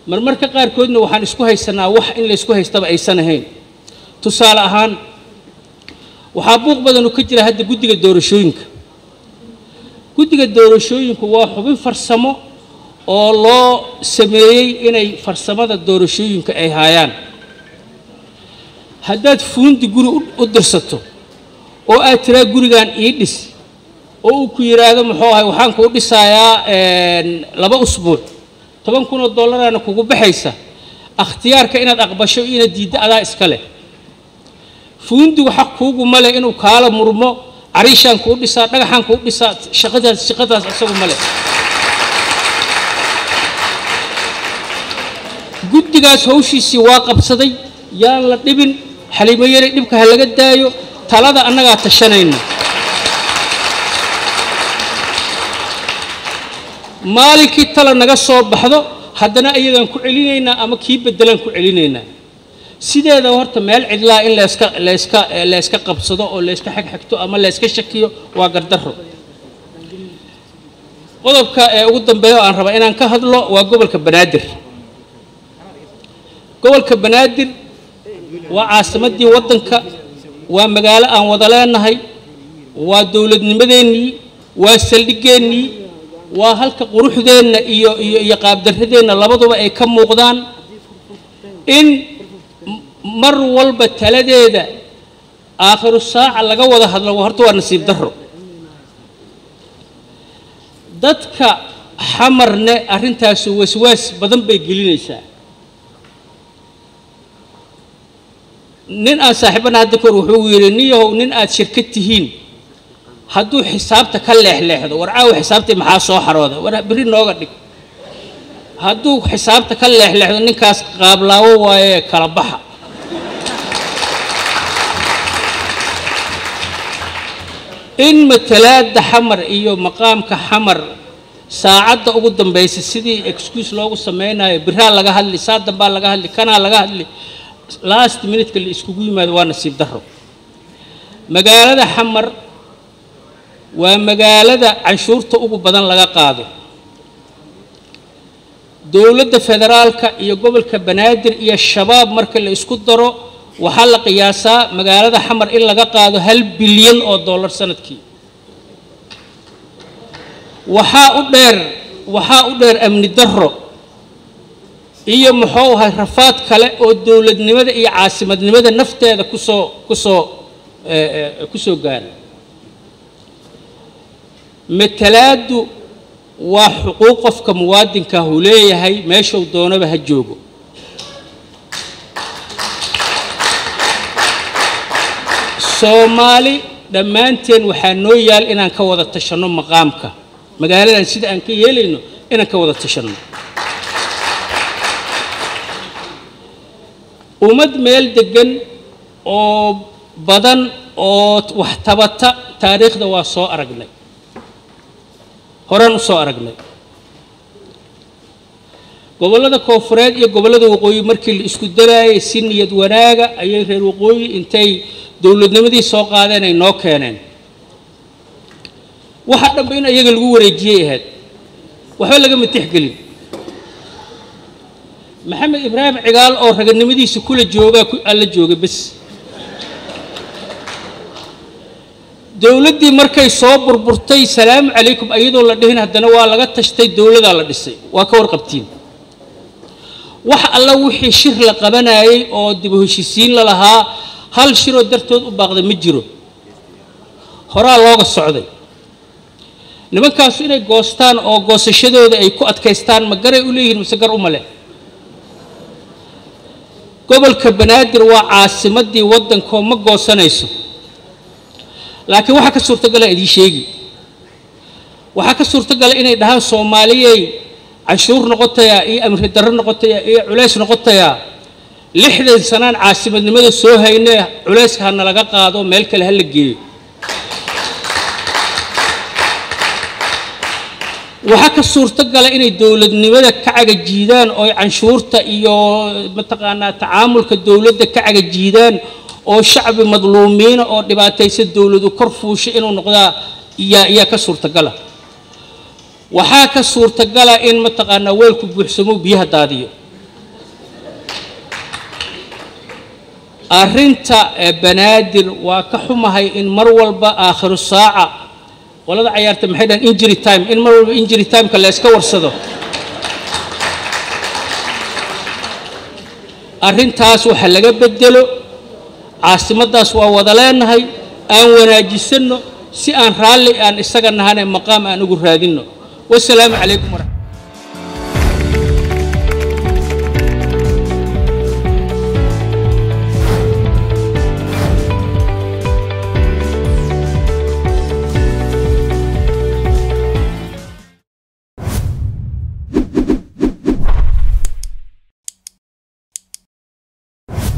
marmarka qaarkoodna waxaan isku haysanaa wax in la isku haystaba aysan ahayn tusaale ahaan waxaa buuq badanu ka jira hadda guddiga doorashooyinka guddiga doorashooyinku waa xubin farsamo oo loo sameeyey inay farsamada doorashooyinka ay haayaan haddaad fuundi guri u dirsato oo aad tiraa gurigan ii dhis oo uu ku yidhaahdo muxuu ahay waxaan kuu dhisayaa laba usbuuc toban kun oo dollaraana kugu baxaysa akhtiyaarka inaad aqbasho iyo inaad diiddo adaa iska leh fuundigu xaq kuugu ma leh inuu kaala murmo cariishaan kuu dhisaa dhagaxaan kuu dhisaa shaqadaas shaqadaas isagu ma leh guddigaas hawshiisii waa qabsaday yaan la dhibin xaliimo yaray dhibka ha laga daayo talada annagaa tashanayna maalinkii tala naga soo baxdo haddana ayagaan ku celinaynaa ama kii beddelaan ku celinaynaa sideeda horta meel cidlaa in layska layska layska qabsado oo layska xagxagto ama layska shakiyo waa gardarro qodobka ee ugu dambeeya oo aan rabaa inaan ka hadlo waa gobolka banaadir gobolka banaadir waa caasimaddii waddanka waa magaalo aan wada leenahay waa dowladnimadeennii waa saldhigeennii waa halka quruxdeenna iyo iyo iyo qaabdarradeenna labaduba ay ka muuqdaan in mar walba taladeeda aakhiru saaca laga wada hadlo horta waa nasiib darro dadka xamarne arrintaasu waswaas badan bay gelinaysaa nin aan saaxiibana hadda kahor wuxuu yidhi niyahow nin aad shirkad tihiin hadduu xisaabta ka leexleexdo war caawa xisaabtii maxaa soo xarooda war berri nooga dhig hadduu xisaabta ka leexleexdo ninkaas qaablaawo waaye kala baxa in matalaada xamar iyo maqaamka xamar saacadda ugu dambaysa sidii excuse loogu samaynayo biraa laga hadli saa dambaa laga hadli kanaa laga hadli last minutka la iskugu yimaado waa nasiib darro magaalada xamar waa magaalada canshuurta ugu badan laga qaado dowladda federaalka iyo gobolka banaadir iyo shabaab marka la isku daro waxaa la qiyaasaa magaalada xamar in laga qaado hal bilyan oo dollar sanadkii waxaa u dheer waxaa u dheer amni darro iyo muxuu ahay rafaad kale oo dowladnimada iyo caasimadnimada nafteeda kusoo kusoo kusoo gaara matalaadu waa xuquuq qofka muwaadinkaah uu leeyahay meeshuu doonaba ha joogo soomaali dhammaanteen waxaa noo yaal inaan ka wada tashanno maqaamka magaaladan sida aan ka yeelayno inaan ka wada tashanno ummad meel deggan oo badan oo wax tabata taariikhda waa soo aragnay horaan u soo aragnay gobollada koonfureed iyo gobollada waqooyi markii la isku daraayay si niyad wanaaga ayay reer waqooyi intay dowladnimadii soo qaadeen ay noo keeneen waxa dhanba in iyaga lagu wareejiyey ahayd waxba lagama tixgelin maxamed ibraahim cigaal oo raganimadiisa kula joogaa alla joogay bes dowladdii markay soo burburtay salaamu calaykum iyadoo la dhihin haddana waa laga tashtay dowladaa la dhisay waa ka warqabtiin wax alla wixii shir la qabanayay oo dib u heshisiin la lahaa hal shiroo dartood u baaqday ma jiro horaa looga socday nimankaasu inay goostaan oo goosashadooda ay ku adkaystaan ma garay u leeyihiin mise gar uma leh gobolka banaadir waa caasimaddii waddankoo ma goosanayso laakiin waxaa ka suurtagala idiin sheegi waxaa ka suurtagala inay dhahaan soomaaliyey canshuur noqotayaa iyo amri darro noqotayaa iyo culays noqotayaa lixdan sanaan caasimadnimada soo haynee culayska hana laga qaado meel kale ha la geeyo waxaa ka suurtogala inay dowladnimada ka cagajiidaan oo ay canshuurta iyo mataqaanaa tacaamulka dowladda ka cagajiidaan oo shacbi madluumiina oo dhibaataysa dowladu kor fuusha inuu noqdaa yaa yaa ka suurtagala waxaa ka suurtagala in mataqaanaa weelku buuxsamo biyaha daadiyo arrinta banaadir waa ka xumahay in mar walba aakhiru saaca qolada cayaarta maxay dhahan injury time in mar walba injury timeka la iska warsado arrintaas waxa laga bedelo caasimaddaas waa wada leenahay aan wanaajisanno si aan raalli aan isaga nahane maqaam aan ugu raadinno wasalaamu calaykum waraxmat